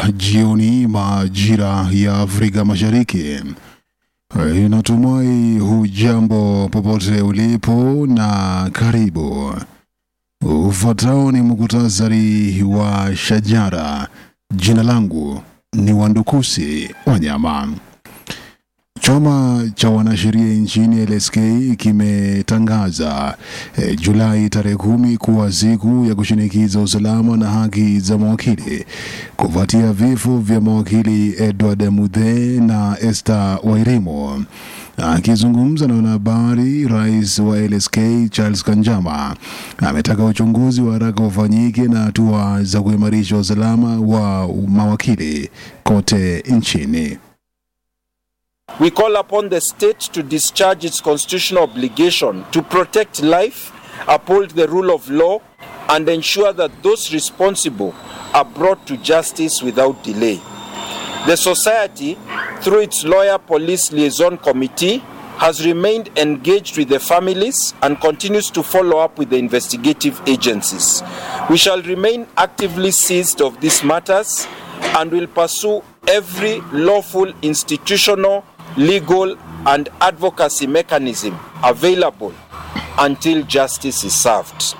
jioni majira ya Afrika Mashariki. Inatumai hujambo popote ulipo na karibu. Ufuatao ni muktasari wa shajara. Jina langu ni Wandukusi Wanyama. Chama cha wanasheria nchini LSK kimetangaza eh, Julai tarehe kumi kuwa siku ya kushinikiza usalama na haki za mawakili kufuatia vifo vya mawakili Edward Muthe na Esther Wairimu. Akizungumza na wanahabari, rais wa LSK Charles Kanjama ametaka uchunguzi wa haraka ufanyike na hatua za kuimarisha usalama wa mawakili kote nchini. We call upon the state to discharge its constitutional obligation to protect life, uphold the rule of law, and ensure that those responsible are brought to justice without delay. The Society, through its Lawyer Police Liaison Committee, has remained engaged with the families and continues to follow up with the investigative agencies. We shall remain actively seized of these matters and will pursue every lawful institutional, legal, and advocacy mechanism available until justice is served.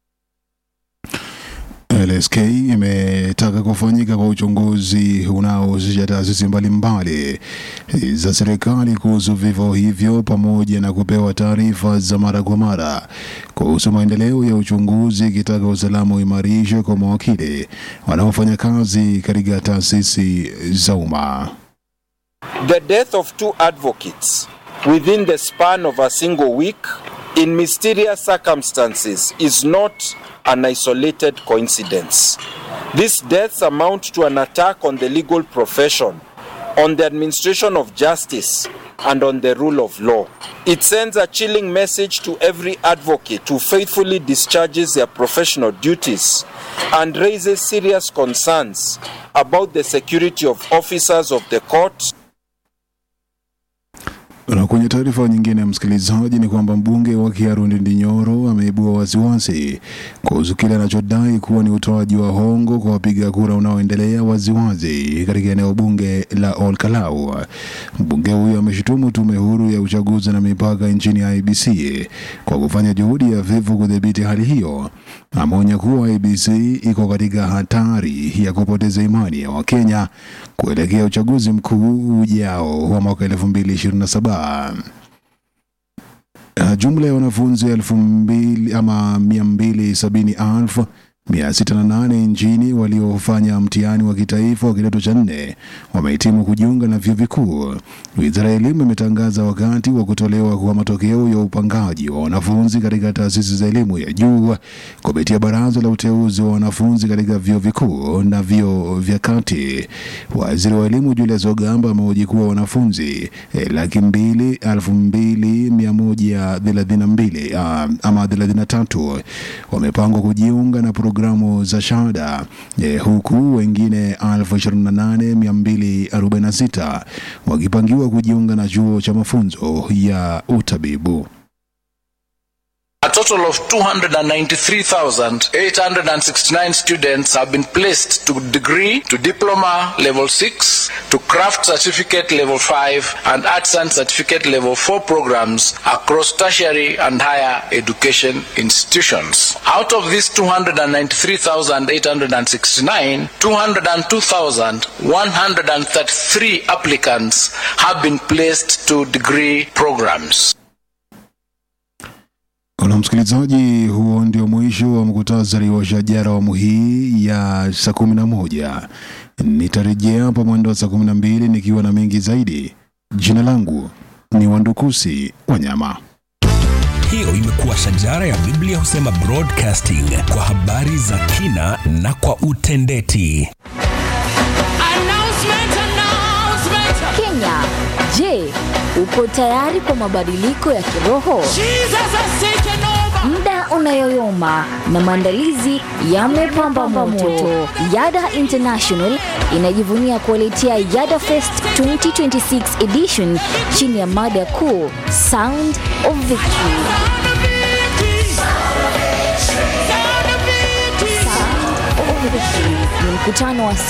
LSK imetaka kufanyika kwa uchunguzi unaohusisha taasisi mbalimbali za serikali kuhusu vifo hivyo pamoja na kupewa taarifa za mara kwa mara kuhusu maendeleo ya uchunguzi, ikitaka usalama uimarishwe kwa mawakili wanaofanya kazi katika taasisi za umma. The death of two advocates within the span of a single week in mysterious circumstances is not an isolated coincidence. These deaths amount to an attack on the legal profession, on the administration of justice, and on the rule of law. It sends a chilling message to every advocate who faithfully discharges their professional duties and raises serious concerns about the security of officers of the court Na kwenye taarifa nyingine, msikilizaji, ni kwamba mbunge wa Kiaru Ndindi Nyoro ameibua wasiwasi kuhusu kile anachodai kuwa ni utoaji wa hongo kwa wapiga kura unaoendelea waziwazi katika eneo bunge la Ol Kalou. Mbunge huyo ameshutumu tume huru ya uchaguzi na mipaka nchini IBC kwa kufanya juhudi ya vivu kudhibiti hali hiyo. Ameonya kuwa IBC iko katika hatari ya kupoteza imani ya Wakenya kuelekea uchaguzi mkuu ujao wa mwaka 2027. Uh, Jumla ya wanafunzi elfu mbili ama mia mbili sabini elfu mia sita na nane nchini waliofanya mtihani wa kitaifa wa kidato cha nne wamehitimu kujiunga na vyuo vikuu. Wizara ya Elimu imetangaza wakati wa kutolewa kwa matokeo ya upangaji wa wanafunzi katika taasisi za elimu ya juu kupitia Baraza la Uteuzi wa Wanafunzi katika vyuo vikuu na vyuo vya kati. Waziri wa Elimu Julius Ogamba amehoji kuwa wanafunzi eh, laki mbili elfu mbili mia moja thelathini na mbili ah, ama thelathini na tatu wamepangwa kujiunga na programu za shahada eh, huku wengine 28246 wakipangiwa kujiunga na chuo cha mafunzo ya utabibu. A total of 293,869 students have been placed to degree, to diploma level 6, to craft certificate level 5, and arts and certificate level 4 programs across tertiary and higher education institutions. Out of these 293,869, 202,133 applicants have been placed to degree programs. Na msikilizaji, huo ndio mwisho wa mkutasari wa shajara awamu hii ya saa kumi na moja. Nitarejea hapa mwendo wa saa kumi na mbili nikiwa na mengi zaidi. Jina langu ni Wandukusi Wanyama. Hiyo imekuwa shajara ya Biblia husema broadcasting kwa habari za kina na kwa utendeti. Announcement, announcement. Kenya, je, uko tayari kwa mabadiliko ya kiroho? Jesus has taken over. Muda unayoyoma na maandalizi yamepamba moto. Yada International inajivunia kuwaletea Yada Fest 2026 edition chini ya mada kuu Sound of Victory. Sound of victory. Sound of victory. Sound of Victory ni mkutano wa